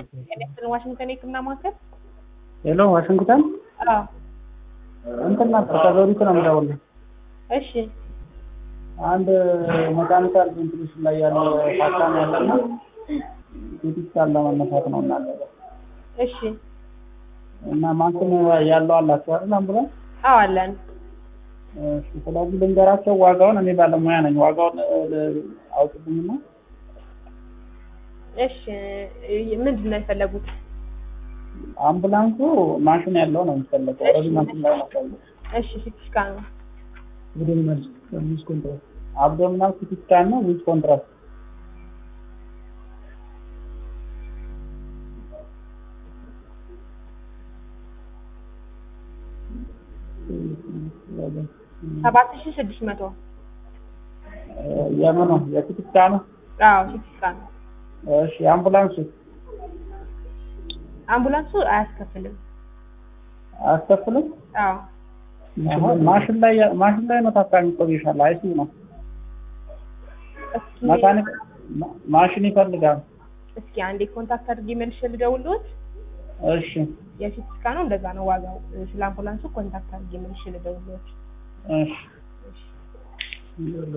የኔክስትን ዋሽንግተን የህክምና ማዕከል ሄሎ ዋሽንግተን አዎ እንትን ነበር ከዘውዲቱ ነው የምደውልልህ። እሺ አንድ መካኒካል ቬንቲሌሽን ላይ ያለ ታካሚ ያለና ሲቲ ስካን ለመነሳት ነው እናለ እሺ እና ማሽን ያለው አላችሁ አይደል አምቡላንስ? አዎ አለን እሺ ስለዚህ ልንገራቸው ዋጋውን። እኔ ባለሙያ ነኝ። ዋጋውን አውጥልኝና እሺ ምንድን ነው የፈለጉት አምቡላንሱ ማሽን ያለው ነው የሚፈለገው። ኦልሬዲ ማሽን ላይ ነው ያለው። እሺ ሲቲ ስካን ነው አብዶሚናል ዊዝ ኮንትራስት አብዶሚናል ሲቲ ስካን ነው ዊዝ ኮንትራስት ሰባት ሺ ስድስት መቶ የምኑ የሲቲ ስካኑ? አዎ ሲቲ ስካን ነው እሺ አምቡላንሱ አምቡላንሱ አያስከፍልም አያስከፍልም? አዎ አሁን ማሽን ላይ ማሽን ላይ ነው ታካሚ ቆይሻል። አይሲ ነው እስኪ መካኒክ ማሽን ይፈልጋል። እስኪ አንዴ ኮንታክት አድርጌ መልሼ ልደውልዎት እሺ የሲቲ ስካኑ እንደዛ ነው ዋጋው ስለ አምቡላንሱ ኮንታክት አድርጌ መልሼ ልደውልዎት እሺ እሺ